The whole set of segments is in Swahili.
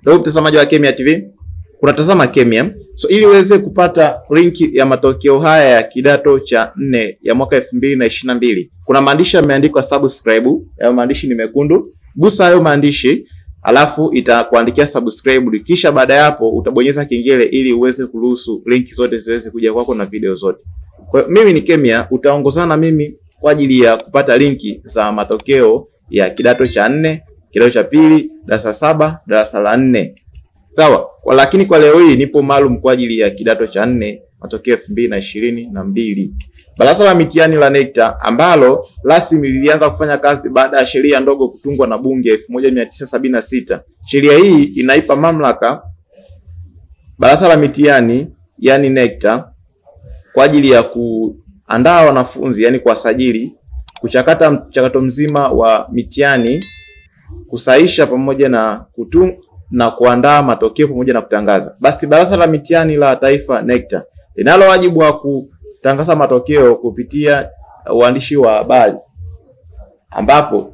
Ndugu mtazamaji wa Kemia TV, unatazama Kemia. So ili uweze kupata linki ya matokeo haya ya kidato cha nne ya mwaka elfu mbili na ishirini na mbili kuna maandishi yameandikwa subscribe. Hayo maandishi ni mekundu, gusa hayo maandishi alafu itakuandikia subscribe, kisha baada ya hapo utabonyeza kengele ili uweze kuruhusu linki zote ziweze kuja kwako na video zote. Kwa hiyo mimi ni Kemia, utaongozana na mimi kwa ajili ya kupata linki za matokeo ya kidato cha nne, kidato cha pili, darasa saba, darasa la nne. Sawa, kwa lakini kwa leo hii nipo maalum kwa ajili ya kidato cha nne matokeo elfu mbili na ishirini na mbili. Baraza la mitihani la NECTA ambalo rasmi lilianza kufanya kazi baada ya sheria ndogo kutungwa na bunge elfu moja mia tisa sabini na sita. Sheria hii inaipa mamlaka baraza la mitihani yani NECTA kwa ajili ya kuandaa wanafunzi yani kuwasajili, kuchakata mchakato mzima wa mitihani, kusahisha pamoja na kutung na kuandaa matokeo pamoja na kutangaza. Basi baraza la mitihani la taifa NECTA linalo wajibu wa kutangaza matokeo kupitia uandishi wa habari, ambapo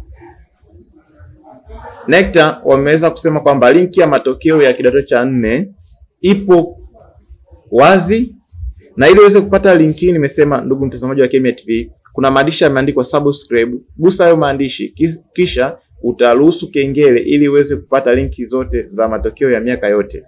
NECTA wameweza kusema kwamba linki ya matokeo ya kidato cha nne ipo wazi, na ili uweze kupata linki hii, nimesema ndugu mtazamaji wa Kemia TV, kuna maandishi yameandikwa subscribe. Gusa hayo maandishi, kisha utaruhusu kengele ili uweze kupata linki zote za matokeo ya miaka yote.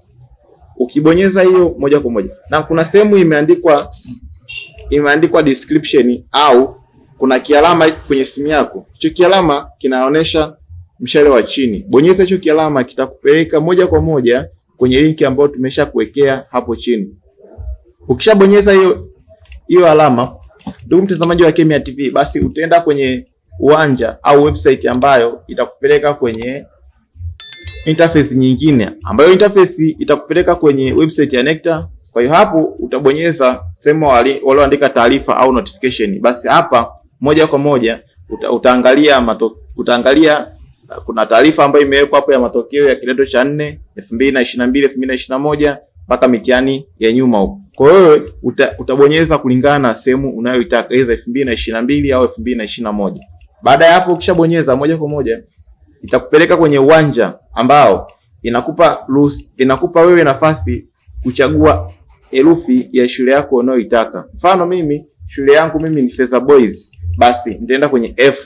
Ukibonyeza hiyo moja kwa moja, na kuna sehemu imeandikwa imeandikwa description au kuna kialama kwenye simu yako. Hicho kialama kinaonyesha mshale wa chini. Bonyeza hicho kialama, kitakupeleka moja kwa moja kwenye linki ambayo tumesha kuwekea hapo chini. Ukishabonyeza hiyo hiyo alama, ndugu mtazamaji wa Kemia TV, basi utaenda kwenye uwanja au website ambayo itakupeleka kwenye interface nyingine, ambayo interface itakupeleka kwenye website ya NECTA. Kwa hiyo hapo utabonyeza sehemu walioandika taarifa au notification. Basi hapa moja kwa moja uta, utaangalia mato, utaangalia kuna taarifa ambayo imewekwa hapo ya matokeo ya kidato cha nne elfu mbili na ishirini na mbili elfu mbili na ishirini na moja mpaka mitihani ya nyuma huko. Kwa hiyo uta, utabonyeza kulingana na sehemu unayoitaka, iza elfu mbili na ishirini na mbili au elfu mbili na ishirini na moja. Baada ya hapo ukishabonyeza moja kwa moja itakupeleka kwenye uwanja ambao inakupa ruhusa, inakupa wewe nafasi kuchagua herufi ya shule yako unayoitaka. Mfano mimi shule yangu mimi ni Feza Boys, basi nitaenda kwenye F.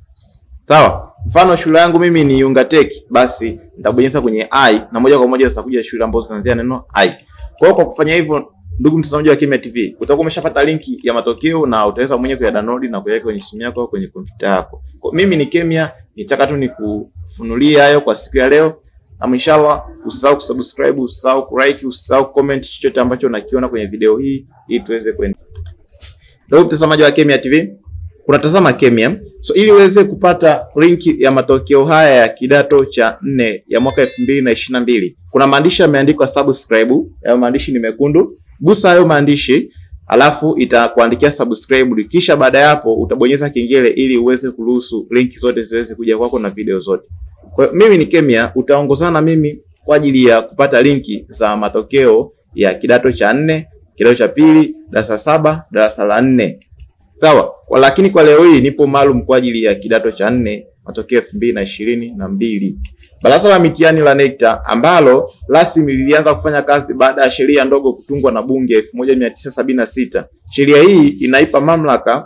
Sawa? Mfano shule yangu mimi ni Yunga Tech, basi nitabonyeza kwenye I na moja kwa moja zitakuja shule ambazo zinaanzia neno I. Kwa hiyo kwa kufanya hivyo, ndugu mtazamaji wa Kemia TV, utakuwa umeshapata linki ya matokeo na utaweza mwenyewe kuya download na kuweka kwenye simu yako au kwenye kompyuta yako. Kwa mimi ni Kemia, nitaka tu nikufunulia hayo kwa siku ya leo. Na inshallah usisahau kusubscribe, usisahau kulike, usisahau comment chochote ambacho unakiona kwenye video hii ili tuweze kwenda. Ndugu mtazamaji wa Kemia TV, unatazama Kemia. So ili uweze kupata linki ya matokeo haya ya kidato cha nne ya mwaka elfu mbili na ishirini na mbili kuna maandishi yameandikwa subscribe. Hayo maandishi ni mekundu, gusa hayo maandishi alafu itakuandikia subscribe, kisha baada ya hapo utabonyeza kengele ili uweze kuruhusu linki zote ziweze kuja kwako na video zote. Kwa hiyo mimi ni Kemia, utaongozana na mimi kwa ajili ya kupata linki za matokeo ya kidato cha nne, kidato cha pili, darasa saba, darasa la nne. Sawa, kwa lakini kwa leo hii nipo maalum kwa ajili ya kidato cha nne matokeo elfu mbili na ishirini na mbili. Baraza la mitihani la NECTA ambalo rasmi lilianza kufanya kazi baada ya sheria ndogo kutungwa na bunge elfu moja mia tisa sabini na sita. Sheria hii inaipa mamlaka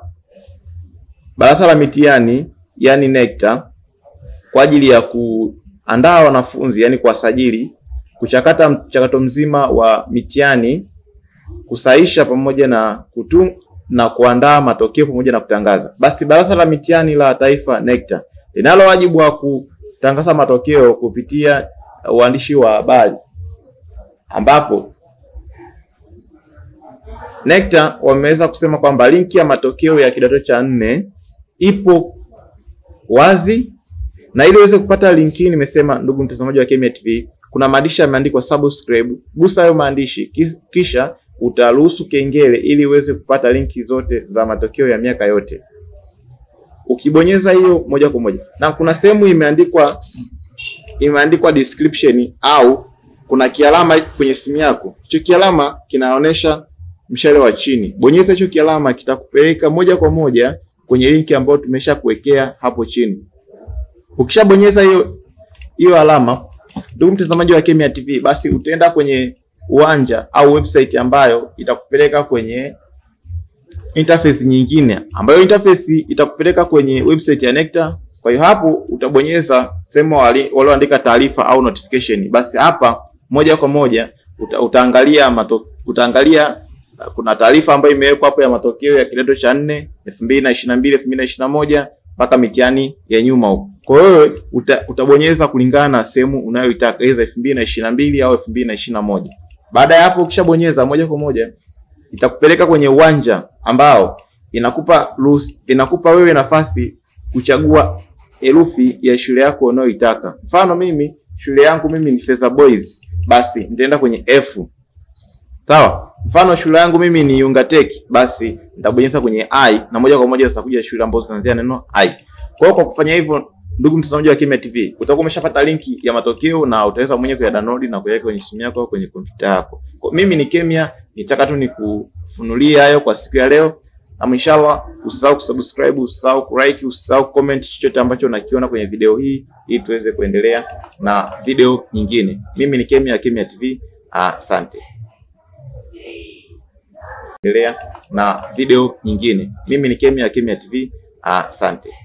baraza la mitihani yani NECTA kwa ajili ya kuandaa wanafunzi yani kuwasajili, kuchakata mchakato mzima wa mitihani, kusahisha pamoja na kutung na kuandaa matokeo pamoja na kutangaza. Basi baraza la mitihani la taifa NECTA linalo wajibu wa kutangaza matokeo kupitia uandishi wa habari, ambapo NECTA wameweza kusema kwamba linki ya matokeo ya kidato cha nne ipo wazi, na ili uweze kupata linki hii, nimesema ndugu mtazamaji wa Kemia TV, kuna maandishi yameandikwa subscribe. Gusa hayo maandishi, kisha utaruhusu kengele ili uweze kupata linki zote za matokeo ya miaka yote. Ukibonyeza hiyo moja kwa moja, na kuna sehemu imeandikwa imeandikwa description au kuna kialama kwenye simu yako. Hicho kialama kinaonyesha mshale wa chini. Bonyeza hicho kialama, kitakupeleka moja kwa moja kwenye linki ambayo tumesha kuwekea hapo chini. Ukishabonyeza hiyo hiyo alama, Ndugu mtazamaji wa Kemia TV, basi utaenda kwenye uwanja au website ambayo itakupeleka kwenye interface nyingine, ambayo interface itakupeleka kwenye website ya NECTA. Kwa hiyo hapo utabonyeza sehemu walioandika taarifa au notification. Basi hapa moja kwa moja uta, utaangalia mato, utaangalia kuna taarifa ambayo imewekwa hapo ya matokeo ya kidato cha nne elfu mbili na ishirini na mbili elfu mbili na ishirini na moja mpaka mitihani ya nyuma huko. Kwa hiyo uta, utabonyeza kulingana na sehemu unayoitaka iza elfu mbili na ishirini na mbili au elfu mbili na ishirini na moja. Baada ya hapo ukishabonyeza moja kwa moja itakupeleka kwenye uwanja ambao inakupa ruhusa, inakupa wewe nafasi kuchagua herufi ya shule yako unayoitaka. Mfano mimi shule yangu mimi ni Feza Boys, basi nitaenda kwenye F. Sawa? Mfano shule yangu mimi ni Yunga Tech, basi nitabonyeza kwenye I na moja kwa moja zitakuja shule ambazo zinaanzia neno I. Kwa hiyo kwa kufanya hivyo, ndugu mtazamaji wa Kemia TV, utakuwa umeshapata linki ya matokeo na utaweza mwenyewe kuyadownload na kuweka kwenye simu yako au kwenye kompyuta yako. Kwa mimi ni Kemia, nitaka tu nikufunulia hayo kwa siku ya leo. Na inshallah usisahau kusubscribe, usisahau kulike, usisahau comment chochote ambacho unakiona kwenye video hii ili tuweze kuendelea na video nyingine. Mimi ni Kemia, Kemia TV. Asante. Endelea na video nyingine. Mimi ni Kemia, Kemia TV. Asante.